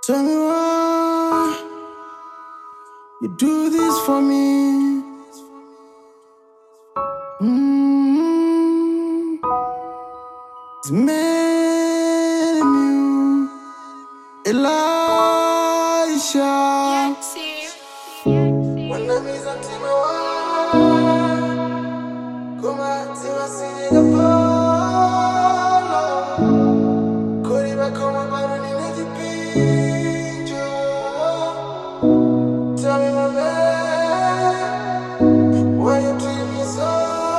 Tell me why you do this for me. Mm. It's made in you, Elisha. When I'm is a team Come on, team I see the Koriba koma bado ninajipinja. Tell me my man, why you treat me so?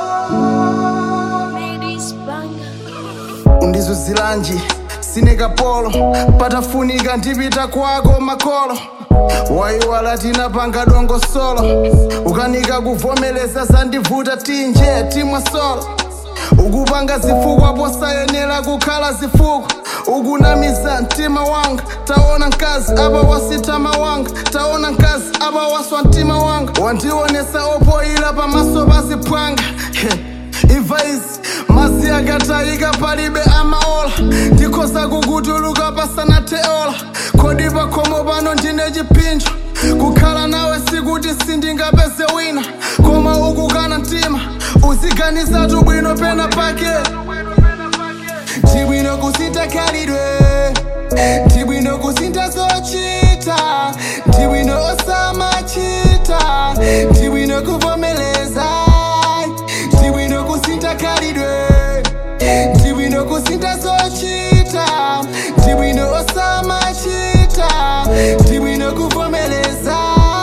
undizuzilanji sine kapolo patafunika ndipita kwako makolo waiwala tinapanga dongosolo ukanika kuvomeleza zandivuta tinje timwa solo ukupanga zifukwa posayenera kukhala zifukwa ukunamiza mtima wanga taona mkazi apa wasitama wanga taona mkazi apa waswa mtima wanga wandionesa opoyira pamaso paziphwanga imva izi mazi akatayika palibe amaola ndikhoza kukutuluka pasanatheola kodi pakhomo pano ndine chipinjo kukhala nawe sikuti sindingapeze wina koma ukukana mtima uziganizatu bwino pena pake ndibwino kusintha khalidwe ndibwino kusintha zochita ndibwino osamachita ndibwino kuvomeleza ndibwino kusintha khalidwe ndibwino kusintha zochita ndibwino osamachita ndibwino kuvomeleza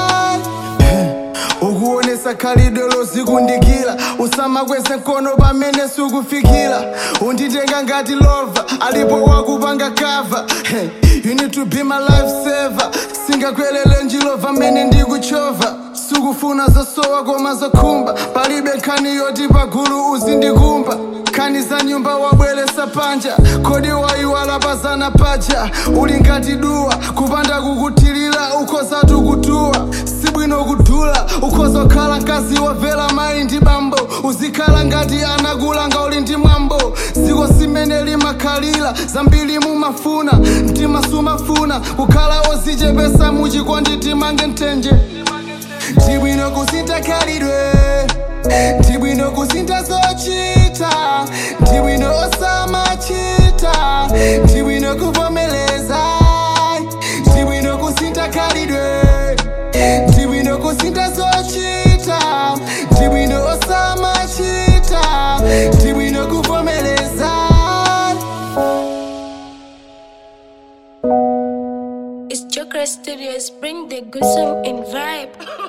ukuonesa khalidwe lozikundikira usamakweze mkono pamene sikufikira unditenga ngati lova alipo wakupanga kava Hey, you need to be my life saver singakwelele njilova mene ndikuchova sikufuna zosowa koma zokhumba palibe nkhani yoti pagulu uzindikumba nkhani za nyumba wabweresa panja kodi waiwala pazana paja uli ngati duwa kupanda kukuthirira ukhozatu kutuwa sibwino kudula ukhoza kukhala mkazi wovela mayi ndi bambo uzikhala ngati anakulanga uli ndi mwambo dziko simene limakhalira zambiri mumafuna mtima sumafuna kukhala ozichepesa muchikondi timange mthenje ndibwino kusintha khalidwe ndibwino kusintha zochita ndibwino osamachita ndibwino kuvomeleza ndibwino kusintha khalidwe ndibwino kusintha zochita ndibwino osamachita ndibwino kuvomeleza It's Joker Studios. Bring the good song and vibe.